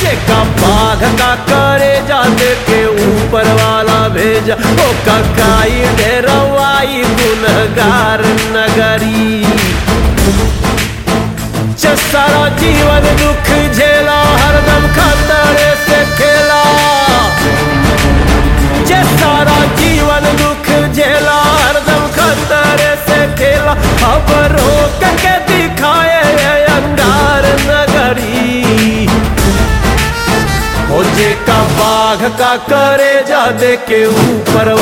जेका बाघ का करे जाते के ऊपर वाला भेजा ओ ककाई डेरवाई गुनहगार नगरी जे सारा जीवन दुख झेला हरदम खतरे से खेला जे सारा जीवन दुख झेला हरदम खतरे से खेला अब रोक के दिखाए ये अंगार नगरी हो जे का बाघ का करे जा दे के ऊपर